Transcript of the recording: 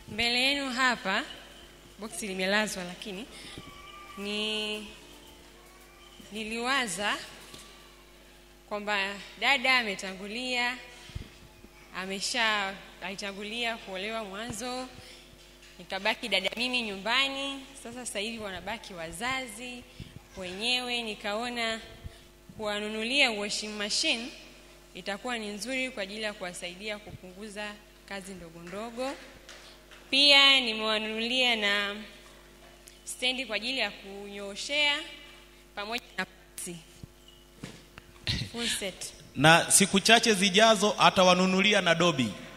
mbele yenu hapa boksi limelazwa lakini ni niliwaza kwamba dada ametangulia amesha alitangulia kuolewa mwanzo nikabaki dada mimi nyumbani sasa sasa hivi wanabaki wazazi wenyewe nikaona kuwanunulia washing machine itakuwa ni nzuri kwa ajili ya kuwasaidia kupunguza kazi ndogo ndogo pia nimewanunulia na stendi kwa ajili ya kunyooshea pamoja na pasi full set na siku chache zijazo atawanunulia na dobi